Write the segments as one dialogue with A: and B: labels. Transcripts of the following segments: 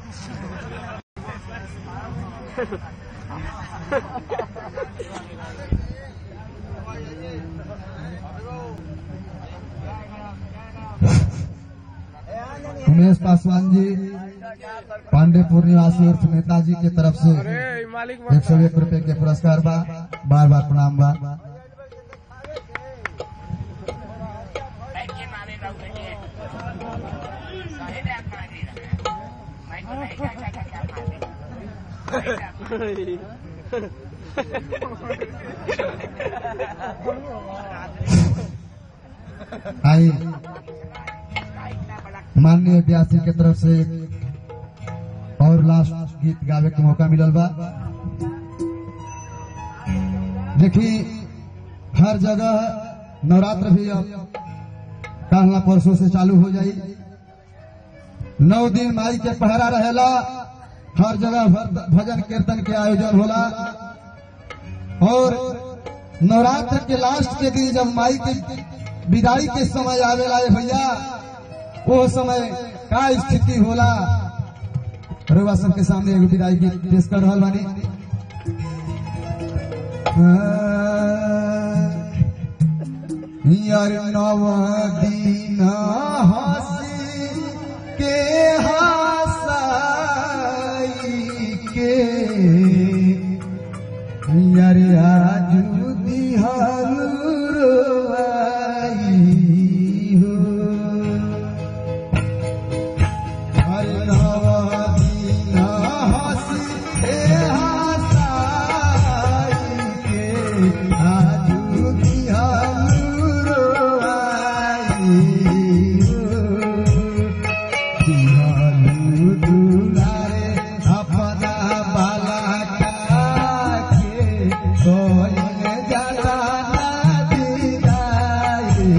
A: उमेश पासवान जी पांडेपुर निवासी उर्फ नेताजी के तरफ से
B: मालिक
A: एक सौ एक रुपए के पुरस्कार बा बार बार प्रणाम बा आई माननीय व्यासी के तरफ से एक और लास्ट गीत गावे के मौका मिलल बा देखी हर जगह नवरात्र भी अब कहला परसों से चालू हो जाई नौ दिन माई के पहरा रहेला हर जगह भर- भजन कीर्तन के आयोजन होला और नवरात्र के लास्ट के दिन जब माई के विदाई के समय आवेला ए भैया वो समय का स्थिति होला रउआ सबके सामने एगो विदाई गीत पेश कर रहल बानी यार नव दिन हसी के हसाई के यार आजू दिहल रोआई हो हर नवदीन हंसी हे हंसाई के आजू दिहल रोआई हो। दिहलु दुलारे अपना बाला के कोई जला दिलाई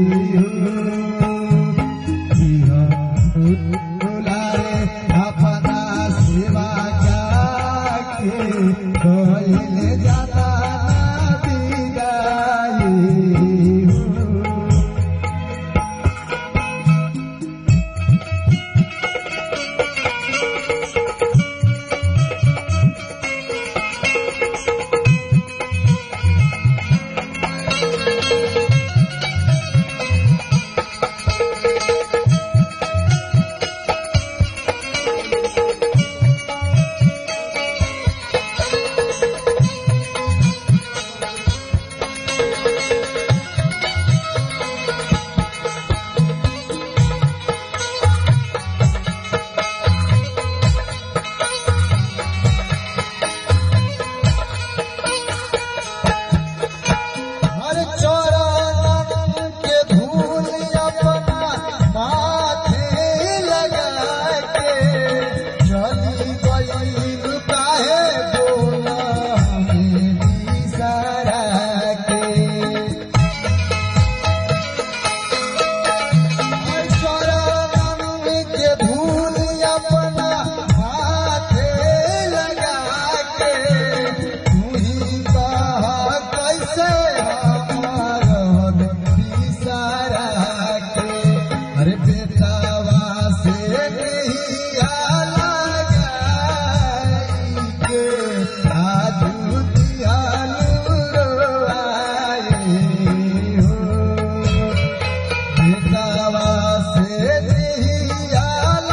A: हो। दुलारे अपना सेवा के कोई जला दिलाई हो। हर चरण के धूल अपना माथे लगा के चली गई काहे बोला हमें बिसरा के हर चरण के धूल अपना माथे लगा के तू ही कहा कैसे हमारा बिसरा के अरे बेटावा से नहीं लगाई के आजू दियालू रोआई हो बेटावा से दिया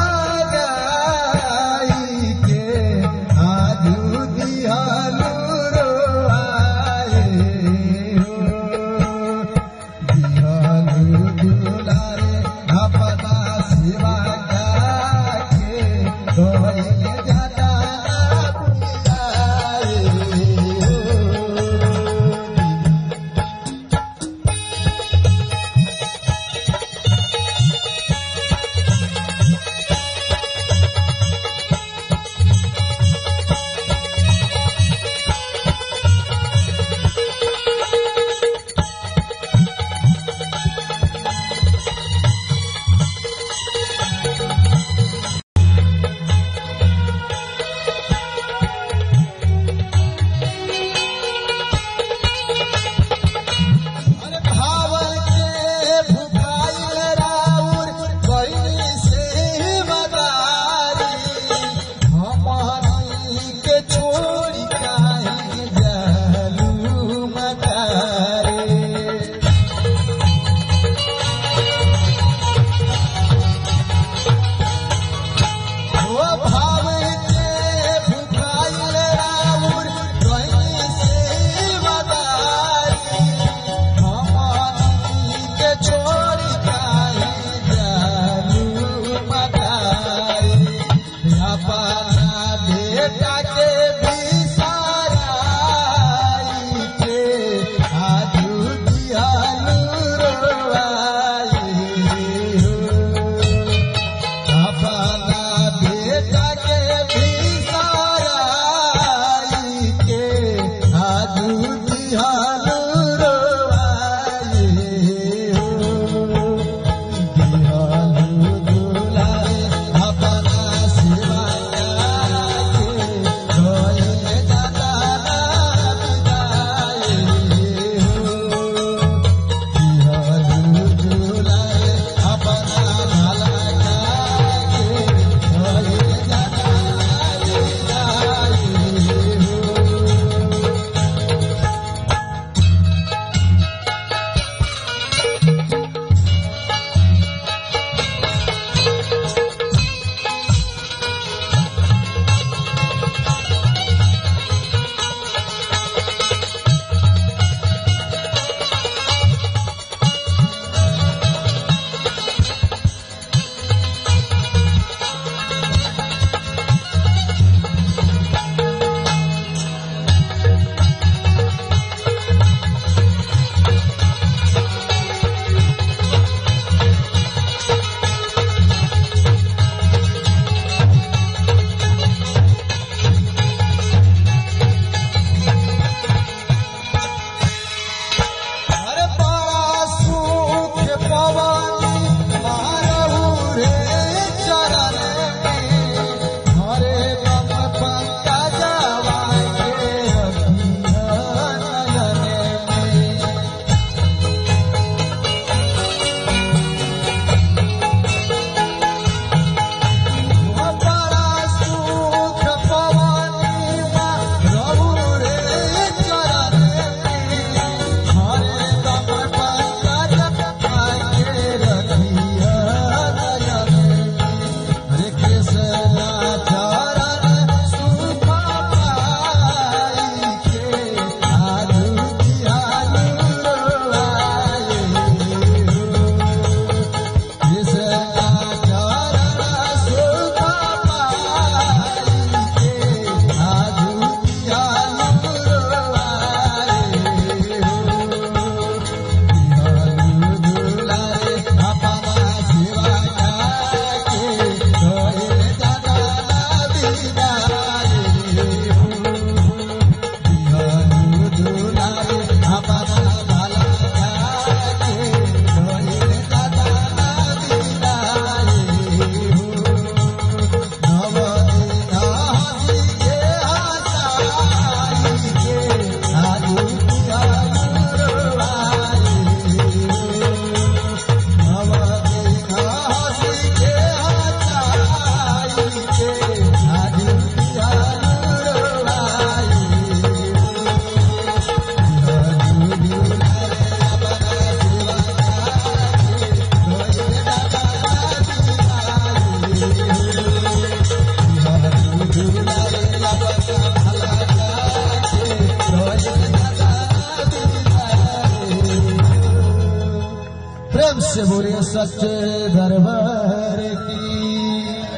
A: लगाई के आजू दियालू रोआई हो। दियालू दुलारे अपना सिवा के से बोले सच्चे दरबार की